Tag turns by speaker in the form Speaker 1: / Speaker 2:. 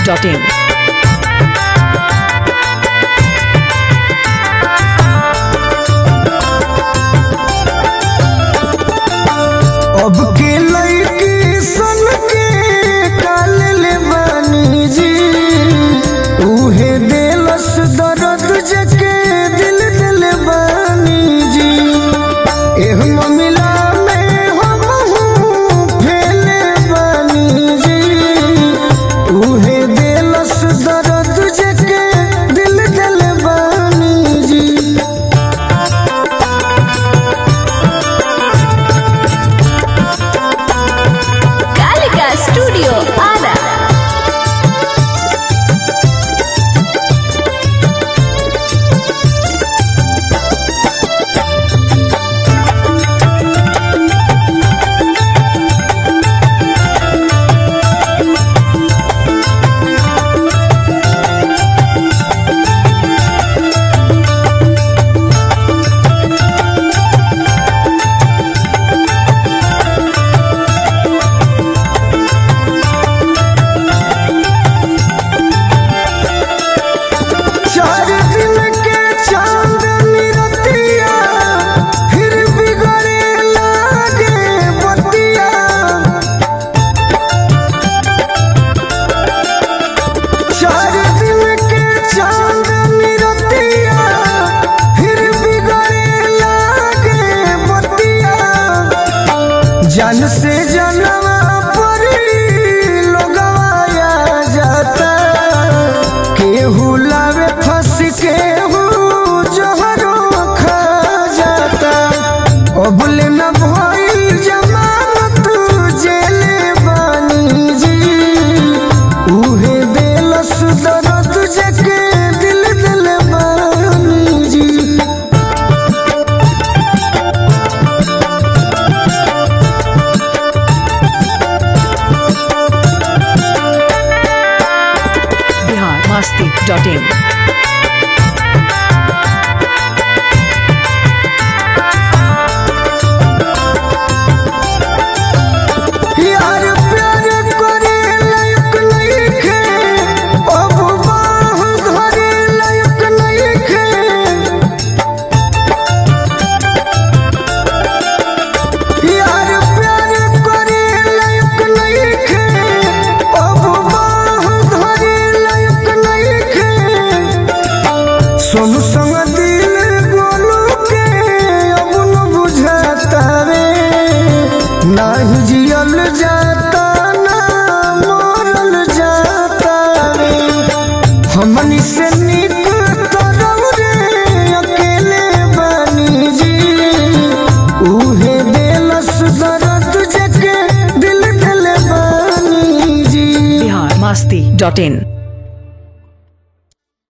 Speaker 1: masti.in.
Speaker 2: अब के लड़की सन के काल ले बानी जी उहे देलस दर्द जके दिल दिल बानी जी एह मिला में हम हूँ फेले बानी जी उहे देलस दर्द जके दिल दिल बानी जी
Speaker 3: Kalika Studio Ada.
Speaker 2: चार दिन के चांदनी रतिया फिर बिगड़े लागे बतिया चार दिन के चांदनी रतिया फिर बिगड़े लागे बतिया जन से जनवा परी लोगवाया जाता केहू लावे फंस केहू जहरो खा जाता अबुल न भइल जमानत जेले बानी जी उहे देलस दर्द जके दिल दिल बानी जी
Speaker 1: Bihar masti.in.
Speaker 2: यार प्यार करे लायक नइखे अब बाह धरे लायक नइखे यार प्यार करे लायक नइखे अब बाह धरे लायक नइखे सोनू संग दिल गोलू के अब न बुझाता रे नाही जियल जाता ना मरल जाता रे हमनी से निक तरव रे अकेले बानी जी उहे देलस दर्द जके दिल दिल बानी जी
Speaker 1: Bihar masti.in.